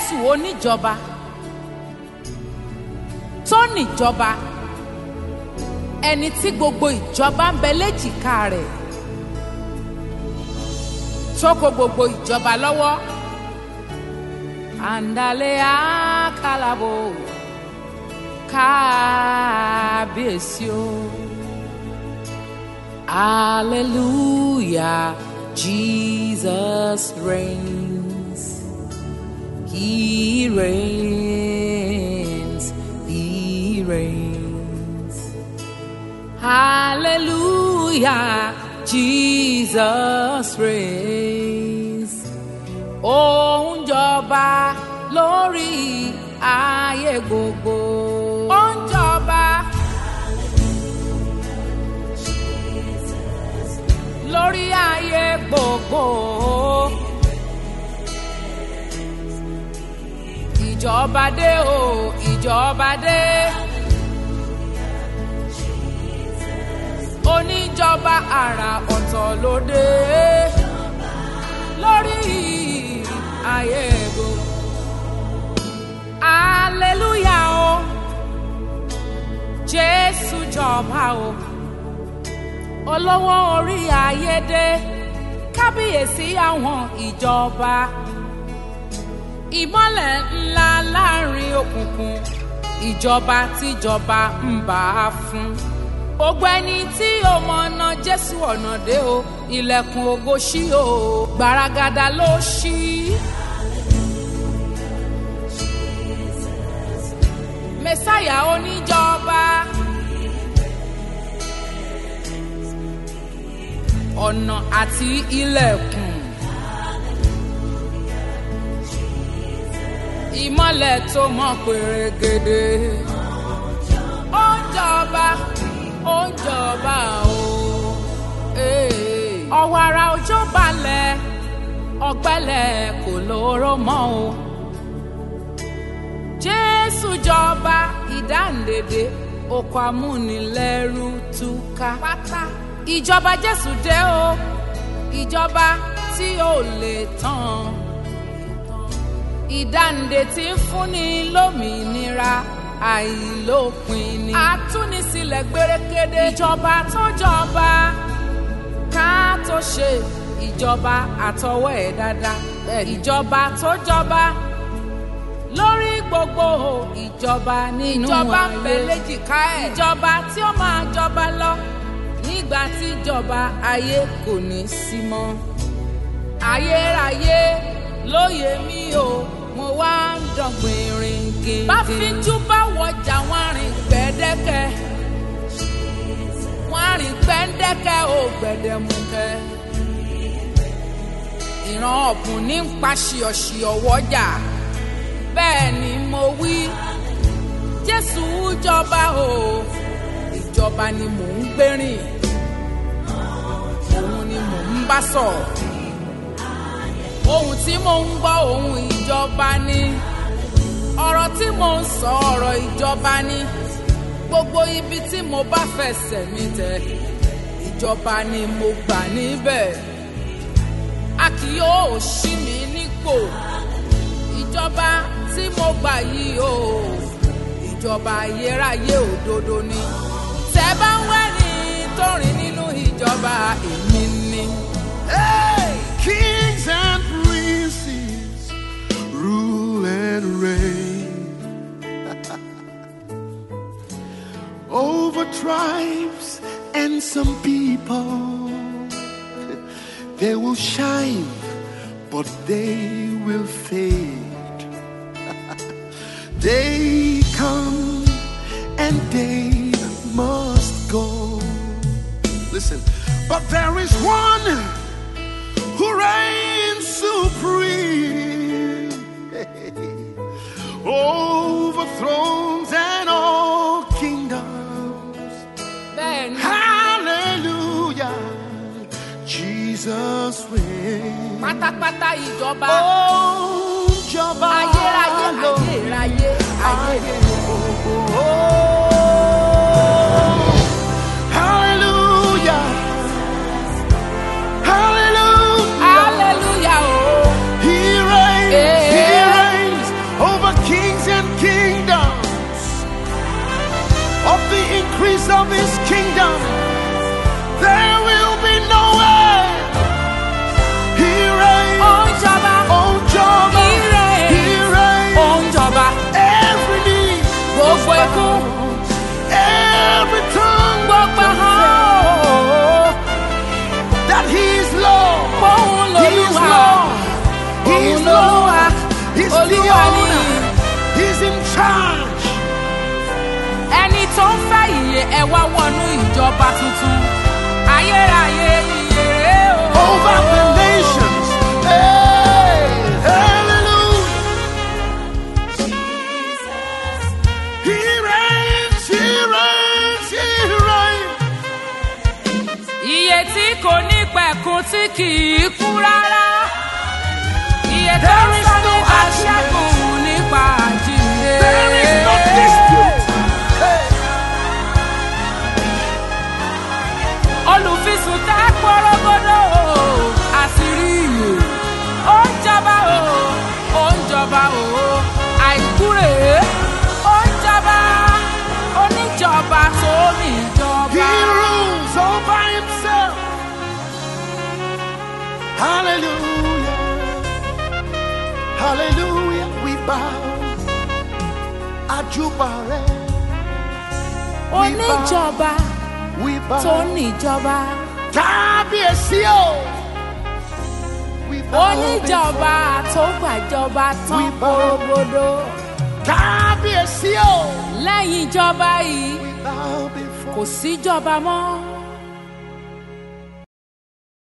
jésù oníjọba tó níjọba ẹni tí gbogbo ìjọba ń bẹ léjìká rẹ̀ tó kó gbogbo ìjọba lọ́wọ́ àǹdálẹ́ àkàlàbò kábíyèsí o hallelujah jesus reigns he reigns he reigns hallelujah jesus reigns ó ń jọba lórí ayé gbogbo. ó ń jọba lórí ayé gbogbo. ìjọba dé o ìjọba dé. oníjọba àrà ọ̀tọ̀ ló dé lórí ayé gbogbo. hallelujah o jésù jọba o olówó orí ayé dé kábíyèsí àwọn ìjọba ìmọ́lẹ̀ ńlá láàrin òkùnkùn ìjọba tíjọba ń bá a fún gbogbo ẹni tí ó mọ̀nà jésù ọ̀nà dé o ilẹ̀kùn ògo ṣí o gbaragada ló ṣí. mẹsáyà oníjọba ọ̀nà àti ilẹ̀kùn ìmọ̀lẹ̀ tó mọ́ pèrègèdè ó ń jọba ó ń jọba o. ọ̀wọ̀ ara òjò balẹ̀ ọ̀gbẹ́lẹ̀ kò lóró mọ́ o. jésù jọba ìdáǹdèdè oko amúnilẹ́rú túká. pátá ìjọba jésù dé o ìjọba tí ò lè tán ìdáǹdè tí ń fúnni lómìnira àìlópin ni. àtúnisílẹ̀ gbérékéde. ìjọba tó jọba ká tó ṣe ìjọba àtọwọ́ ẹ̀ dáadáa. ìjọba tó jọba lórí gbogbo ìjọba nínú ayé. ìjọba ń bẹ léjìká ẹ̀. ìjọba tí ó máa jọba lọ nígbà tí ìjọba ayé kò ní sí mọ́. ayérayé lóye mi o mo wá ń dọ̀gbìn rìn gèdè. bá fíjú bá wọjà wọn rìn gbẹ́dẹ́kẹ́ wọn rìn gbẹ́dẹ́kẹ́ ò gbẹ̀dẹ̀mukẹ́. ìran ọ̀bùn ní ń pa ṣìọ̀ṣìọ̀ wọ́jà bẹ́ẹ̀ ni mo wí jésù jọba o ìjọba ni mò ń gbérìn òun ni mò ń bá sọ̀rọ̀ ohun tí mò ń gbọ́ ohun ìjọba ni ọ̀rọ̀ tí mò ń sọ ọ̀rọ̀ ìjọba ni gbogbo ibi tí mo bá fẹsẹ̀ mi tẹ̀ ìjọba ni mo gbà níbẹ̀ a kì yóò ṣí mi nípò ìjọba tí mo gbà yìí o ìjọba ayérayé òdodo ni tẹ́ bá ń wẹ́ni tó rìn nínú ìjọba èmi ni. Hey! Kings and princes rule and reign over tribes and some people. They will shine, but they will fade. they come and they must go. Listen, but there is one who reigns supreme over thrones and all kingdoms. bẹ́ẹ̀ni Hallelujah, Jesus reigns. pátápátá ìjọba Oh, Jọba ayérayé lọ. ayérayé ayé Hallelujah, Hallelujah. hallelujah o He reigns, He Yeah. reigns, the olúwa ní owner. He's in charge. ẹni tó ń fẹ́ ìyè ẹ wá wọnú ìjọba tuntun ayérayé ìyè rèé o. over the nations. Hey, hallelujah. He reigns, he reigns, he reigns. Iye tí kò ní pẹ̀kun tí kì í kú rárá. Iye tó ń There is sọ no nípa argument. ṣẹ́gun nípa àjíǹde. There is no dispute. Hey, Olùfisùn tá pọ́rọ́gọ́dọ̀ o, àṣírí ìyè. Ó ń jọba o, ó ń jọba o, àìkú rèé. Ó ń jọba, oníjọba tó ní he ìjọba. rules all by himself. Hallelujah. Hallelujah. We bow. Ajubare. Oníjọba We bow. tó ní ìjọba. Kábíyèsí o. We bow oníjọba tó gbàjọba tán We bow. gbogbo Kábíyèsí o. lẹ́yìn ìjọba yìí We bow before kò síjọba mọ́